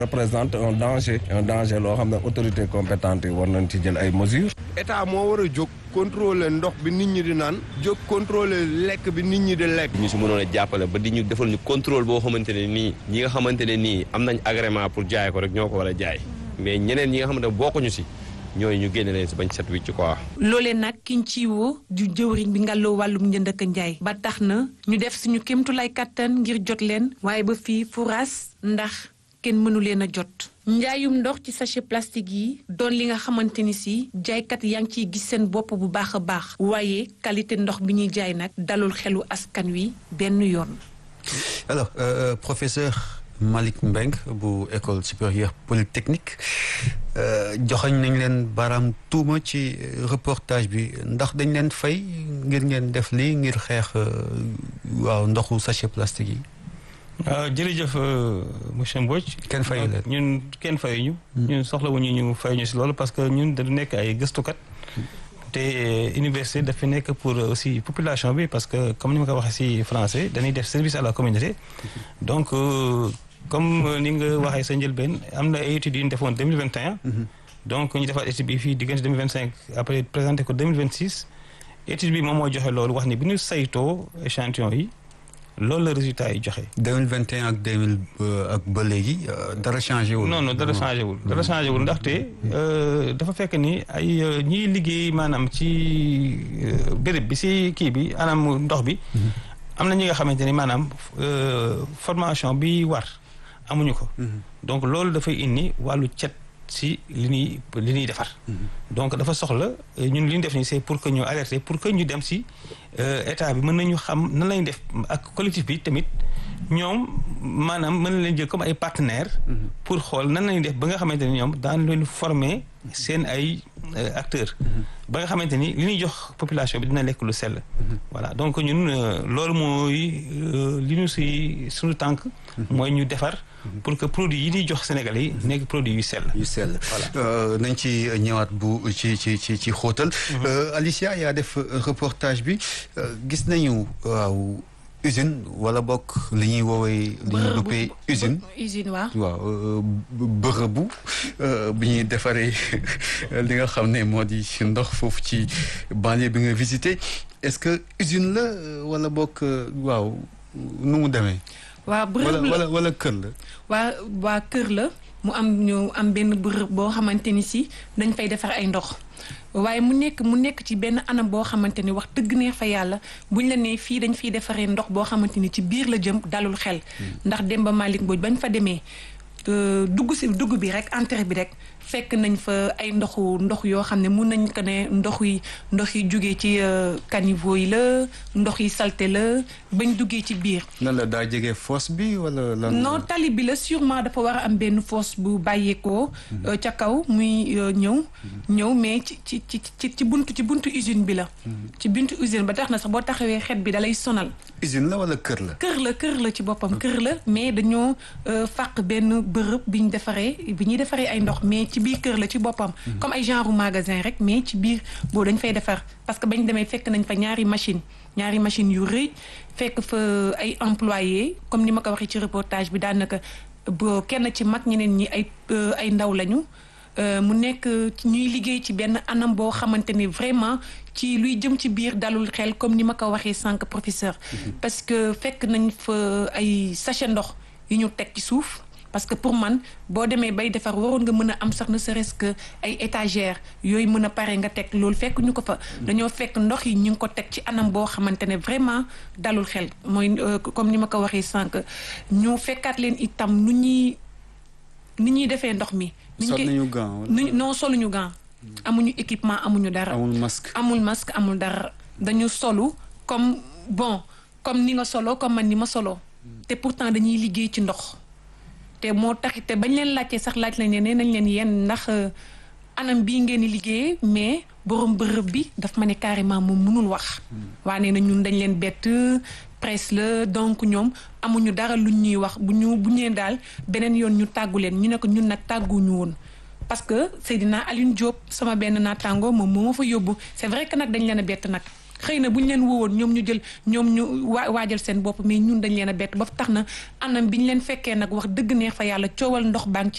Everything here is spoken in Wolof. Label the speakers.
Speaker 1: représente un danger un danger loo xam ne autorité compétente yi war nañ ci jël ay mesures.
Speaker 2: état moo war a jóg contrôler ndox bi nit ñi di naan jóg contrôler lekk bi nit ñi di lekk.
Speaker 3: ñu si mënoon a jàppale ba di ñu defal ñu contrôle boo xamante ne nii ñi nga xamante ne nii am nañ agrément pour jaay ko rek ñoo ko war a jaay mais ñeneen ñi nga xamante ne bokkuñu si ñooyu ñu génne leen si bañ set wicc quoi.
Speaker 4: loolee nag kiñ ci woo du jëwriñ bi ngàlloo wàllum njënd ak njaay ba tax na ñu def suñu kéemtulaay kàttan ngir jot leen waaye ba fii furaas ndax kenn mënu leen a jot. njaayum ndox ci sachet plastique yi doon li nga xamante ni si jaaykat yaa ngi ciy gis seen bopp bu baax a baax waaye qualité ndox bi ñuy jaay nag dalul xelu askan wi benn yoon.
Speaker 5: alors euh, professeur Malick Mbeng bu école supérieure polytechnique joxañ nañ leen baaraam tuuma ci reportage bi ndax dañ leen fay ngir ngeen def lii ngir xeex waaw ndoxu sachet plastique yi.
Speaker 6: waaw jërëjëf monsieur Mbodj.
Speaker 5: kenn fayu leen
Speaker 6: ñun kenn fayuñu. ñun soxlawuñu ñu fayuñu si loolu parce que ñun dañu nekk ay gëstukat. te université dafa nekk pour aussi population bi parce que comme ni ma ko waxee si français dañuy def service à la communauté. donc comme ni nga waxee sa njëlbeen am na ay études yu ñu defoon deux mille vingt et un. donc ñu defaat étude bi fii diggante deux mille vingt cinq après présenté ko deux mille vingt six. étude bi moom moo joxe loolu wax ni bi ñu saytoo échantillon yi. loolu la résultat yi joxe.
Speaker 5: 2021 ak 2000 ak ba léegi dara changé wul.
Speaker 6: non non dara changé wul. dara changé wul ndaxte dafa fekk ni ay ñiy liggéey maanaam ci béréb bi si kii bi anam ndox bi. am na ñi nga xamante ni maanaam formation bi war amuñu ko. donc loolu dafay indi wàllu cet si li ñuy li ñuy defar. donc dafa soxla ñun li ñu def nii c'est pour que ñu alerter pour que ñu dem si état bi mën nañu xam nan lañ def ak collectif bi tamit ñoom maanaam mën na leen jël comme ay partenaires. pour xool nan lañuy def ba nga xamante ni ñoom daan leen former seen ay acteurs. ba nga xamante ni li ñuy jox population bi dina lekk lu sell. voilà donc ñun loolu mooy li ñu si suñu tànk. mooy ñu defar. pour que produit yi ñuy jox Sénégalais yi nekk produit yu sell.
Speaker 5: yu sell voilà nañ ci ñëwaat bu ci ci ci ci xóotal. Alicia yaa def reportage bi gis nañu waaw usine wala bokk li ñuy woowee. li ñuy duppee usine.
Speaker 4: usine waaw.
Speaker 5: waaw bërëbu bi ñuy defaree li nga xam ne moo di ndox foofu ci banlieue bi nga visité est-ce que usine la wala bokk waaw nu mu demee.
Speaker 4: waa bërëb la
Speaker 5: wala wala kër la.
Speaker 4: waa waa kër la mu am ñu am benn bërëb boo xamante ni si dañ fay defar ay ndox waaye mu nekk mu nekk ci benn anam boo xamante ni wax dëgg neex fa yàlla buñ la nee fii dañ fiy defaree ndox boo xamante ni ci biir la jëm dalul xel. ndax Demba Malick Mbodj bañ fa demee dugg si dugg bi rek entrée bi rek fekk nañ fa ay ndoxu ndox yoo xam ne mun nañ ko ne ndox yi ndox yi jógee ci caniveau yi la ndox yi salté la bañ duggee ci biir.
Speaker 5: nan la daa jege fosse bi wala lan.
Speaker 4: non tali bi la sûrement dafa war a am benn fosse bu bàyyeekoo. ca kaw muy ñëw. ñëw mais ci ci ci ci ci buntu ci buntu usine bi la. ci buntu usine ba tax na sax boo taxawee xet bi dalay sonal.
Speaker 5: usine la wala kër la.
Speaker 4: kër la kër la ci boppam kër la mais dañoo fàq benn bërëb bi ñu defaree bi ñuy defaree ay ndox mais ci biir kër la ci boppam. comme ay genre magasin rek mais ci biir boo dañ fay defar parce que bañ demee fekk nañ fa ñaari machine ñaari machine yu rëy fekk fa ay employés comme ni ma ko waxee ci reportage bi daanaka boo kenn ci mag ñeneen ñi ay ay ndaw lañu. mu nekk ñuy liggéey ci benn anam boo xamante ni vraiment ci luy jëm ci biir dalul xel comme ni ma ko waxee sànq professeur. parce que fekk nañ fa ay sachet ndox yu ñu teg ci suuf. parce que pour man boo demee bay defar waroon nga mën a am sax ne serait-ce que ay étagères yooyu mën a pare nga teg loolu fekk ñu ko fa. dañoo fekk ndox yi ñu ngi ko teg ci anam boo xamante ne vraiment dalul xel mooy comme ni ma ko waxee sànq ñu fekkaat leen itam nu ñuy ni ñuy defee ndox mi.
Speaker 5: sol nañu gant
Speaker 4: non soluñu gant. amuñu équipement amuñu dara.
Speaker 5: amul masque
Speaker 4: amul masque amul dara dañu solu comme bon comme ni nga solo comme man ni ma solo. te pourtant dañuy liggéey ci ndox. te moo tax te bañ leen laajtee sax laaj lañ leen nee nañ leen yéen ndax anam bii ngeen di liggéeyee mais borom bërëb bi daf ma ne carrément moom mënul wax. waa nee na ñun dañ leen bett presse la donc ñoom amuñu dara luñ ñuy wax bu ñu bu ñeen daal beneen yoon ñu tàggu leen ñu ne ko ñun nag tàgguñu woon. parce que Seydina Alioune Diop sama benn naataango moom moo ma fa yóbbu c'est vrai que nag dañ leen a bett nag. xëy na bu ñu leen woowoon ñoom ñu jël ñoom ñu waa waajal seen bopp mais ñun dañ leen a bett ba tax na anam bi ñu leen fekkee nag wax dëgg neex fa yàlla coowal ndox baa ngi ci